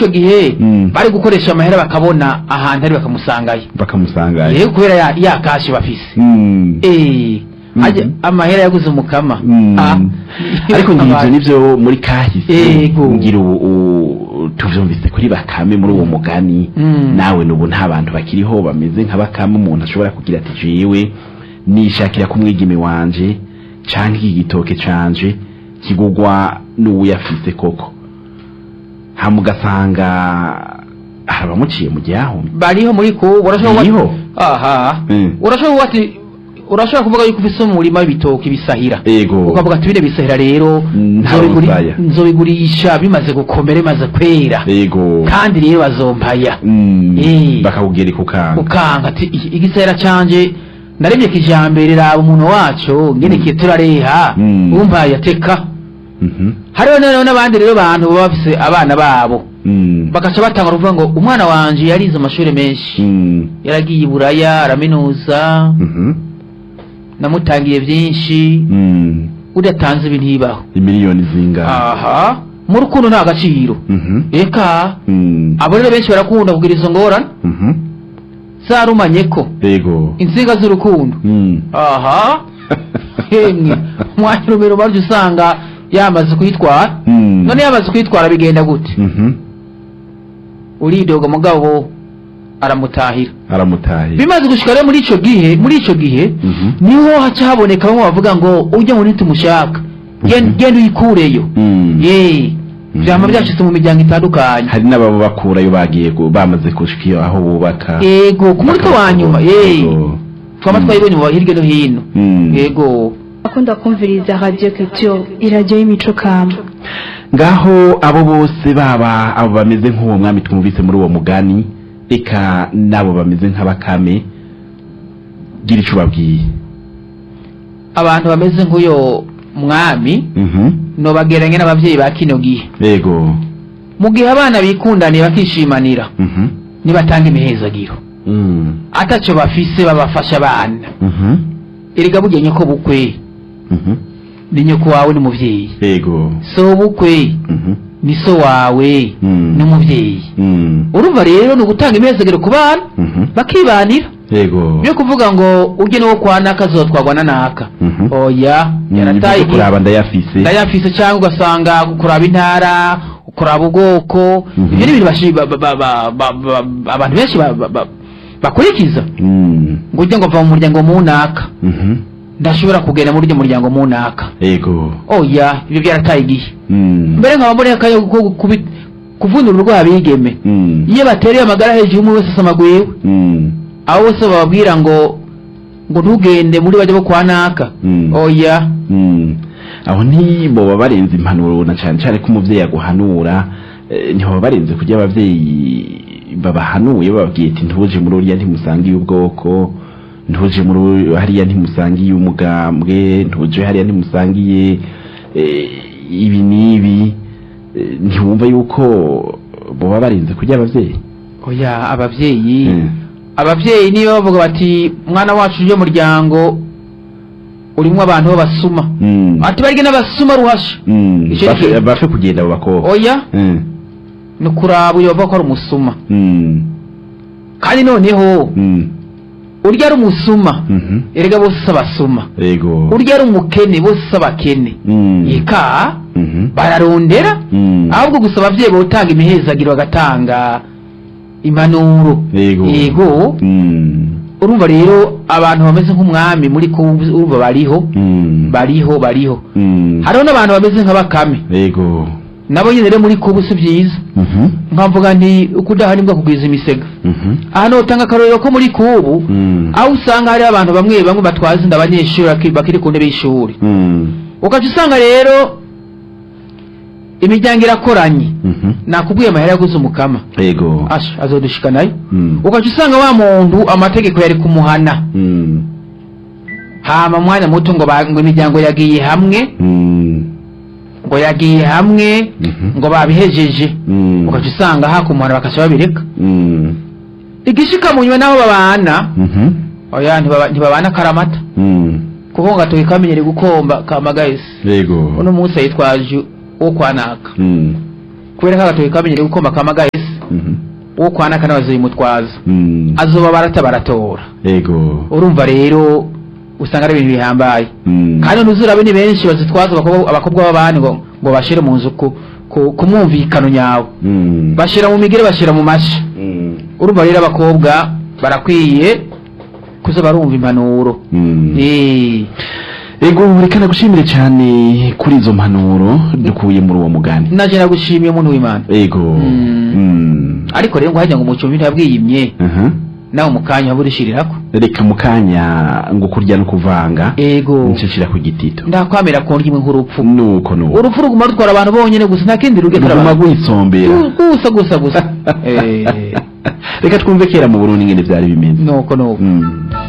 ico gihe Mm. bari gukoresha amahera bakabona ahantu ari bakamusangayo bakamusangayo yego kubera ya, ya kashi bafise Mm. eh Mhm. ajya amahera yaguze umukama Mm. Ah. ariko ngivyo nivyo muri kahise Yego. ngira ubu u- tuvyumvise kuri bakame muri uwo mugani Mm. nawe nubu nta bantu bakiriho bameze nka bakame umuntu ashobora kugira ati jewe nishakira ku mwigeme wanje canke iki gitoke canje kigugwa n'uwuyafise koko hama ugasanga hari abamuciye mu gihahumye bariho muri ko urashobora Bariho? aha Mm. urashobora ati urashobora kuvuga yuko ufise umurima w'ibitoki bisahira ego ukavuga ati bine bisahira rero Mm, nta nzobiguri- musaya. nzobigurisha bimaze gukomera bimaze kwera ego kandi rero bazompaya Mm, Eh. bakakubwira ikukanga ukanga ati "Iki- igisahira canje naremye kijambere raba umuntu wacu ngenekiye turareha Mm. umpaye ateka Mhm. hariho noneho n'abandi rero bantu baba bafise abana babo Mm. bagaca batanga kuvuga ngo umwana wanje yarize amashuri menshi Mm. yaragiye i buraya araminuza Mhm. namutangiye byinshi Mm. udatanze ibi ntibaho imiliyoni zingana aha mu rukundo nta gaciro Mhm. eka Mm. abo rero benshi barakunda kugira izo ngorane Mhm. zarumanye ko ego insinga z'urukundo Mm. aha hemwe umwanya urumero baryo usanga yamaze kuyitwara Mm. none yamaze kuyitwara bigenda gute Mhm. uridoga mugabo aramutahira aramutaye bimaze gushika rero muri ico gihe muri ico gihe Mhm. niho haca haboneka bamwe bavuga ngo ujya ngo ntitumushaka Gen- Mhm. genda uyikureyo Mm. ye Mhm. vyama byashitse mu miryango itandukanye hari n'ababa bakurayo bagiye ku- bamaze gushika iyo aho bubaka yego ku mutwe wa nyuma ye Ego. twama Mm. twayibonye mu hirya no hino Mm. yego akunda kumviriza radio culture iradiyo y'imico kama ngaho abo bose baba abo bameze nk'uwo mwami twumvise muri uwo mugani eka n'abo bameze nk'abakame gira ico ubabwiye abantu bameze nk'uyo mwami Mhm. nobageranya n'abavyeyi ba kino gihe ego mu gihe abana bikundaniye bakishimanira Mhm. nibatanga imihezagiro Mm. ataco bafise babafasha abana Mhm. erega burya nyoko bukwe Mhm. ni nyoko wawe n'umuvyeyi ego so bukwe Mhm. ni so wawe Mm. n'umuvyeyi Mm. urumva rero ni ugutanga imihezagiro ku bana Mhm. bakibanira ego byo kuvuga ngo ujye n'uwo kwa naka azotwagwa na naka Mhm. oya Mm, yarataye nivyo kuraba ndayafise ndayafise cyangwa ugasanga kuraba intara kuraba ubwoko Mhm. ibyo ni ibintu bashi- ba- ba- ba- ba- ba- ba- abantu benshi ba- ba- ba- bakurikiza Mm. ngo ujye ngo va mu muryango munaka Mhm. ndashobora kugenda muri uryo muryango munaka ego oya ibyo byarataye igihe Mm. mbere nkaba mboneye akanya ko kubi- kuvunira urwaha bigeme Mm. iyo batereye amagara hejuru umwe wese asamagwiwe Mm. abo bose bababwira ngo ngo ntugende muri bajya bo kwa naka Mm. oya Mm. aho ntiboba barenze impanuro na cyane cyane ko umuvyeyi aguhanura eh, ntiboba barenze kurya abavyeyi babahanuye bababwiye ati ntuje muri uriya ntimusangiye ubwoko ntuje muri uri- hariya ntimusangiye umugambwe ntuje hariya ntimusangiye eh, ibi n'ibi Eh, ntiwumva yuko boba barenze kurya abavyeyi oya abavyeyi Mm. abavyeyi niyo bavuga bati mwana wacu uje muryango urimwo abantu b'abasuma Mm. ati barige n'abasuma ruhasha Mm. Ico Bafe- ni- bafe kugenda abo bakobwa oya Mm. ni kuraba uyo bavuga ko ari umusuma Mm. kandi noneho Mm. urya ari umusuma Mhm. erega bose si abasuma Ego. urya ari umukene bose si abakene Mm. eka Mhm. bararondera Mm. ahubwo gusa abavyeyi botanga imihezagiro bagatanga impanuro Yego. yego Mm. urumva rero abantu bameze nk'umwami muri ko urumva bariho Mm. bariho bariho Mm. hariho n'abantu bameze nka bakame Yego. nabo nyine rero muri kubu si byiza Mhm. nkavuga nti ukudaha nibwo kugwiza imisega Mhm. ahantu utanga akarorero ko muri kubu Mm. aho usanga hariho abantu bamwe bamwe batwaza inda abanyeshuri baki- bakiri ku ntebe y'ishuri Mm. ugaca usanga rero imiryango irakoranye Mhm. nakubwiye amahera yaguze umukama Yego. asha azodushika nayo Mm. ugaca usanga wa muntu amategeko yari kumuhana Mm. hama mwanya muto ngo ba- ngo imiryango yagiye hamwe Mm. ngo yagiye hamwe Mhm. ngo babihejeje Mm. ugaca usanga hakumuhana bakaca babireka Mm. igishika munywe n'aho babana Mhm. oya ntibaba- ntibabana karamata Mm. kuko ngo gatoki kamenyere gukomba kamagayisi Yego. uno munsi yitwaje uwo kwa naka Mm. kubera ko agatoki kamenyere gukoma kama gahese Mhm. uwo kwana kana bazimutwaza Mm. azoba barata baratora ego urumva rero usanga ari ibintu bihambaye Mm. kandi ntuzurabe ni benshi bazitwaza abakobwa abakobwa b'abandi ngo ngo bashire mu nzu ku ku- ku mwumvikano nyawe Mm. bashira mu migere bashira mu mashi Mm. urumva rero abakobwa barakwiye kuza barumva impanuro Mm. Eh, ego reka nagushimire cyane kuri izo mpanuro dukuye muri uwo mugani naje nagushimiye umuntu w'imana ego Mm. Mm. ariko rero ngo hajya ngo umucyo ibintu yabwiyimye Aha. nawe mu kanya waburishirirako reka mu kanya ngo kurya no kuvanga ego ncishira ku gitito ndakwamira ko ndimwe nk'urupfu nuko nuko urupfu ruguma rutwara abantu bonyene gusa nta kindi rugetera ruguma abantu rwisombera gusa gusa gusa Eh, reka twumve kera mu burundi ingene vyari bimeze nuko nuko Mm.